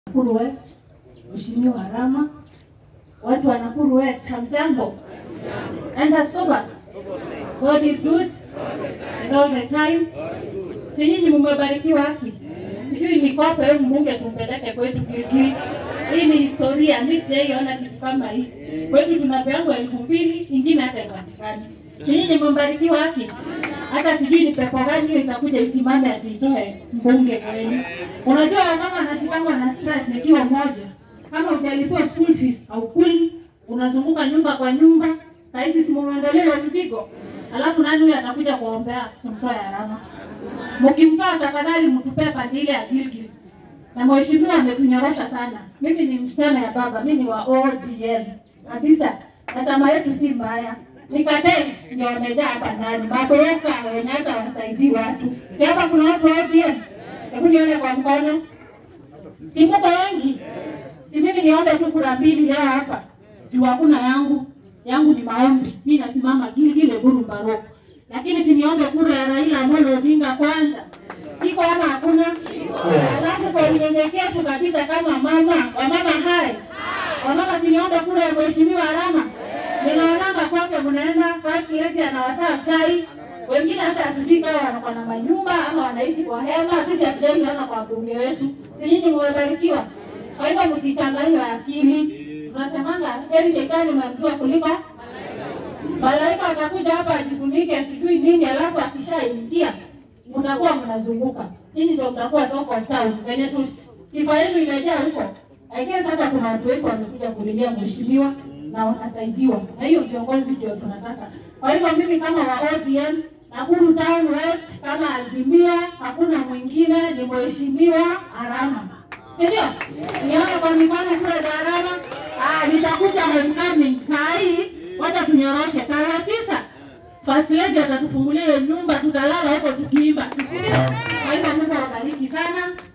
Nakuru West, Mheshimiwa Rama, watu wa Nakuru West, hamjambo? Enda soba. God is good and all the time. Si nyinyi mmebarikiwa haki? Sijui nikope wewe mbunge tumpeleke kwetu Gilgil. Hii ni historia, mimi sijaiona kitu kama hii. Kwetu tunapeangwa elfu mbili, ingine hata ipatikani. Si nyinyi mmebarikiwa haki? Hata sijui ni pepo gani hiyo itakuja isimame ati itoe mbunge kwenu. Unajua mama anashikangwa na stress ikiwa moja. Kama hujalipiwa school fees au kuli, unazunguka nyumba kwa nyumba, saa hizi si mumeondolewa mzigo. Alafu nani huyo atakuja kuombea kumtoa alama? Mkimtoa tafadhali mtupee pande ile ya Gilgil. Na mheshimiwa ametunyorosha sana. Mimi ni msichana ya baba, mimi ni wa ODM kabisa, na chama yetu si mbaya. Nikatei ndio wamejaa hapa ndani, mabroka wenye hata wasaidii watu. Si hapa kuna watu wa ODM? Hebu nione kwa mkono. Si mko wengi? Si mimi niombe tu kura mbili leo hapa. Juu hakuna yangu. Yangu ni maombi. Mimi nasimama Gilgil Eburu Baroko. Lakini si niombe kura ya Raila Amolo Odinga kwanza. Iko ama hakuna? Alafu kwa unyenyekevu kabisa kama mama, wamama hai. Wamama si niombe kura ya mheshimiwa Rama. Ninaonanga kwake mnaenda first lady anawasaa chai. Wengine hata hatujui kama wanakuwa na manyumba ama wanaishi kwa hema. Sisi hatujaiona kwa bunge wetu. Si nyinyi mmebarikiwa. Kwa hivyo msichanganywe akili. Tunasemanga heri shetani umemjua kuliko malaika atakuja hapa ajifunike sijui nini, alafu akishaingia mnakuwa mnazunguka. Nyinyi ndio mtakuwa talk of town. Venye tu sifa yenu imejaa huko. I guess hata kuna watu wetu wamekuja kulilia mheshimiwa na wanasaidiwa. Na hiyo viongozi ndio tunataka. Kwa hivyo mimi kama wa ODM Nakuru Town West kama Azimia, hakuna mwingine ni mheshimiwa Arama. Si ndio? Niona kwa mikono kule za Arama. Ah, nitakuja homecoming saa hii. Wacha tunyoroshe tarehe tisa. First lady atatufungulia hiyo nyumba, tutalala huko tukiimba. Kwa hivyo Mungu awabariki sana.